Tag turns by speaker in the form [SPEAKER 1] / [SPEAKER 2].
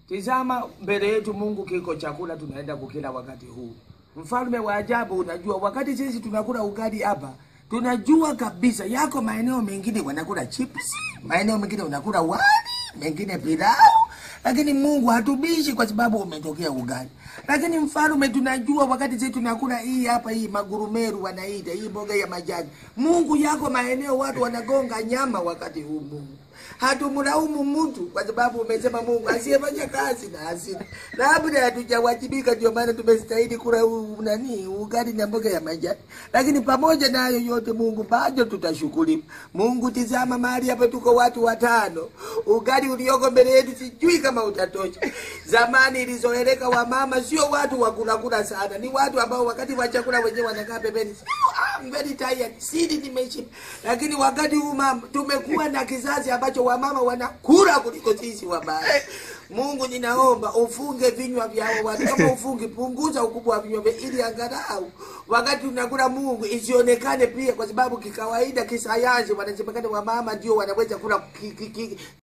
[SPEAKER 1] Tizama mbele yetu, Mungu kiko chakula tunaenda kukila wakati huu. Mfalme wa ajabu, unajua wakati sisi tunakula ugali hapa, tunajua kabisa yako maeneo mengine wanakula chips, maeneo mengine wanakula wali, mengine pilau, lakini Mungu hatubishi kwa sababu umetokea ugali. Lakini mfalme, tunajua wakati sisi tunakula hii hapa, hii magurumeru wanaita hii mboga ya majani, Mungu yako maeneo watu wanagonga nyama wakati huu Mungu hatumlaumu mtu kwa sababu umesema Mungu asiyefanya kazi na hasira, labda hatujawajibika, ndio maana tumestahili kula u- nani ugali na mboga ya majani. Lakini pamoja na hayo yote, Mungu bado tutashukuru. Mungu, tizama mahali hapa, tuko watu watano, ugali ulioko mbele yetu sijui kama utatosha. Zamani ilizoeleka wamama sio watu wa kula kula sana, ni watu ambao wakati wa chakula wenyewe wanakaa pembeni, I'm very tired, sidi nimeshiba. Lakini wakati huu mama, tumekuwa na kizazi ambacho wamama wanakula kuliko sisi wababa. Mungu, ninaomba ufunge vinywa vya hao watu. Kama ufungi, punguza ukubwa wa vinywa vyao, ili angalau wakati tunakula Mungu isionekane pia, kwa sababu kikawaida, kisayansi, wanasemekana wamama ndio wanaweza kula ki, ki, ki,